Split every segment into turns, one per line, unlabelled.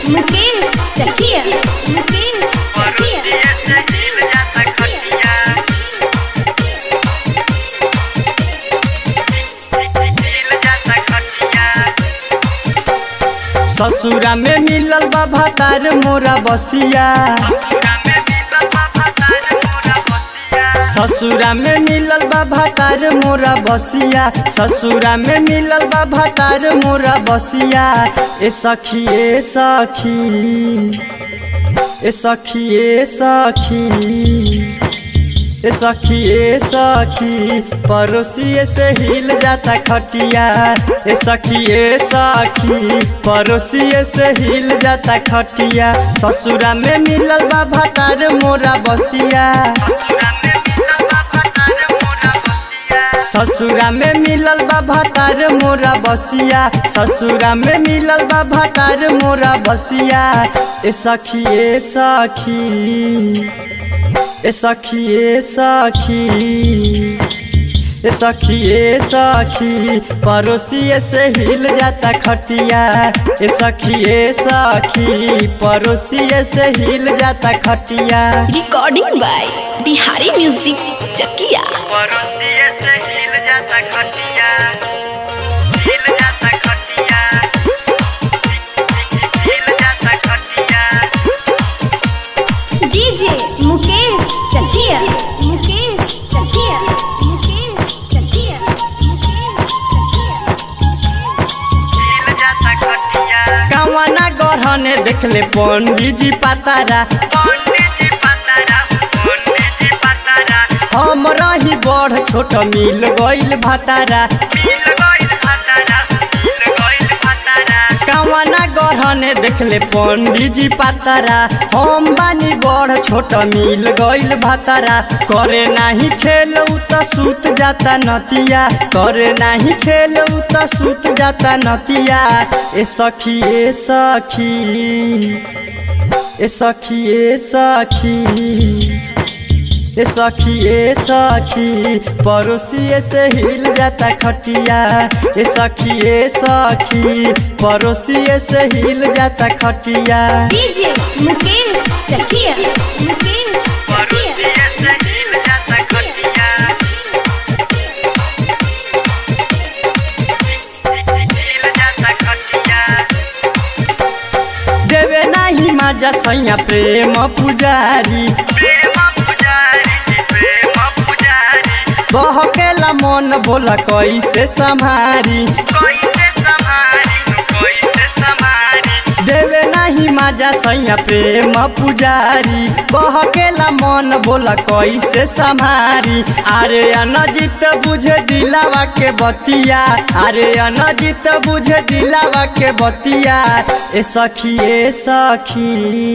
मुकेश चकिया मुकेश चकिया
ससुरा में मिलल बा भातार मोरा बसिया ससुरा में मिलल बा भातार मोरा बसिया ससुरा में मिलल बा भातार मोरा बसिया ए सखी ए सखी ए सखी ए सखी ए सखी ए सखी पड़ोसी से हिल जाता खटिया ए सखी ए सखी पड़ोसी से हिल जाता खटिया ससुरा में मिलल बा भातार मोरा बसिया ससुरा में मिलल बा भातार मोरा बसिया ससुरा में मिलल बा भातार मोरा बसिया ए सखी ए सखी ए सखी ए सखी ए सखी ए सखी पड़ोसी से हिल जाता खटिया ए सखी ए सखी पड़ोसी से हिल जाता खटिया
recording by Bihari music Chakiya DJ Mukesh Chakiya Mukesh Chakiya Mukesh Chakiya Mukesh Chakiya
कवना गढ़ने देखले पंडित जी पातारा हम रही बड़ छोट मिल गइल भातारा कवना गढ़ने देखले पंडित जी पातारा हम बानी बड़ छोट मिल गइल भातारा करे नाही खेल त सूत जाता नतिया करे नाही खेल त सूत जाता नतिया ए सखी ए सखी ए सखी ए सखी ए सखी ए सखी पड़ोसी से हिल जाता खटिया ए सखी ए सखी पड़ोसी से हिल जाता खटिया
डीजे मुकेश चकिया मुकेश चकिया
देवे नाही माजा सैया प्रेम पुजारी बहकेला मन बोला कैसे संभारी देवे नाही माजा सैया प्रेम पुजारी बहकेला मन बोला कैसे संभारी अरे अनजित बुझे दिलावा के बतिया अरे अनजित बुझे दिलावा के बतिया ए सखी ए सखी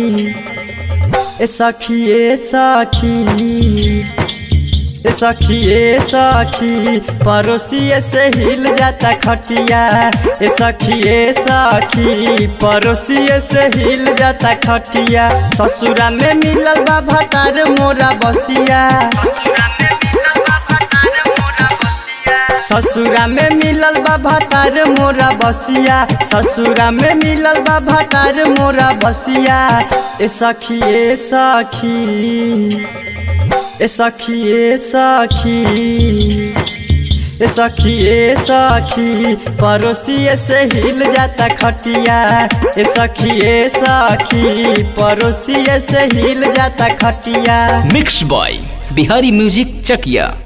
ए सखी ए सखी ए सखी ए सखी पड़ोसी से हिल जाता खटिया ए सखी ए सखी पड़ोसी से हिल जाता खटिया ससुरा में मिलल बा भातार मोरा बसिया ससुरा में मिलल बा भातार मोरा बसिया ससुरा में मिलल बा भातार मोरा बसिया ए सखी ए सखी ए सखी ए सखी ए सखी ए सखी पड़ोसी से हिल जाता खटिया ए सखी ए सखी पड़ोसी से हिल जाता खटिया
मिक्स बॉय बिहारी म्यूजिक चकिया